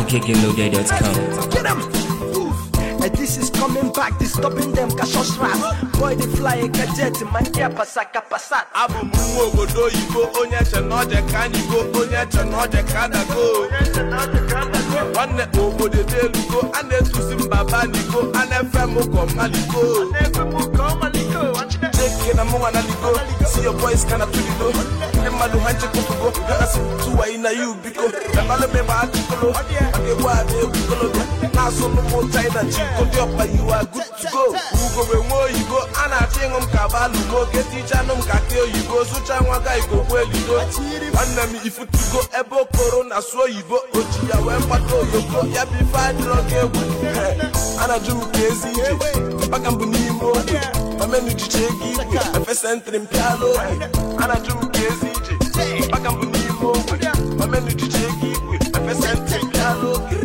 NigerKGLoaded.com. Get 'em. Oof. And this is coming back, disturbing them, cashos rap. Boy, they fly a jet, man, yeah, pasaka pasat. abụ m nwa obodo oyibo onye che na ọje ka anyị go onye che na ọje ka adago nwanne obodo dị elugo a na-etusi mba banigo a na-efe m ụkọ maliko cheke na mụnwa na ligo si yo boys kana tulido ndị mmadụ ha nchekwufugo ha si tụwayi na yu biko ebalụmegbe achịkolo maka egwu a na-egwu kolobia na-asụ n'ụmụ china chiko dị ọkpa yiwa good to go ugogbe nwa oyibo a na-achọ ịṅụ m ka balumo ketichanụ m ka ke oyibo sụcha nwa ga igogbo elido nwanne m ifutugo ebe okoro na sụ oyibo oji ya wee gbata oyoko ya bụ ife adịrọ gị egwu a na-ajụ m ka ezi ije mpaka mbụ n'ime oge mamenu jiche ego igwe efe sentrị mpịala oge a na-ajụ m ka ezi ije mpaka mbụ n'ime oge mamenu jiche ego igwe efe sentrị mpịala oge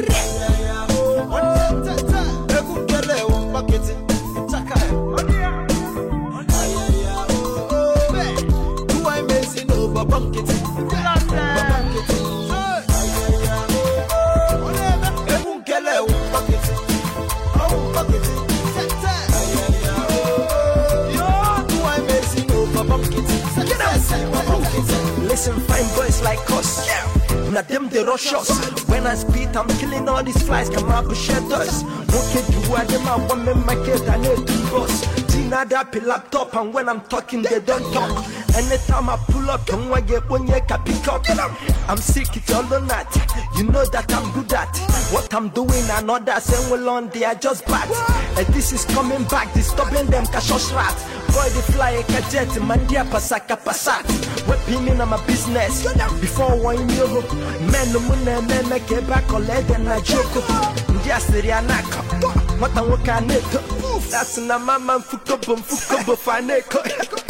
Listen, fine boys like us. Now them they rush us. When I speed, I'm killing all these flies. Come up, shed us. Okay, do I them I want me my kid I need to boss. Tina that pill laptop and when I'm talking they don't talk. Anytime I pull up, don't I get one year can pick up. I'm sick, it's all or not. You know that I'm good at what I'm doing. and others saying well on they are just bad. And this is coming back, disturbing them cashos rat. Boy, they fly a jet, man, dear pasaka pasat. Weapon in my business. Before one year, men, no moon, men, make it back or let them I joke. Just the Rianaka. What I work on it. That's na mama fukobo fukobo faneko.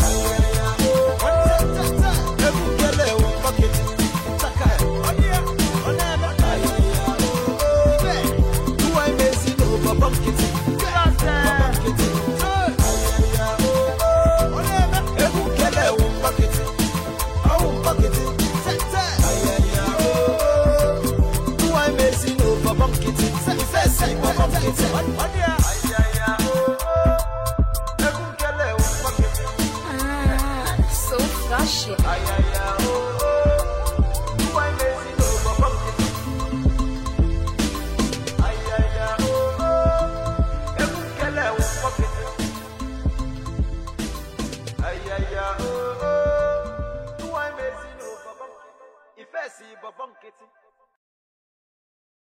Ah, so flashy. Ìfẹ́ sí bọ̀bọ̀ nkịtị.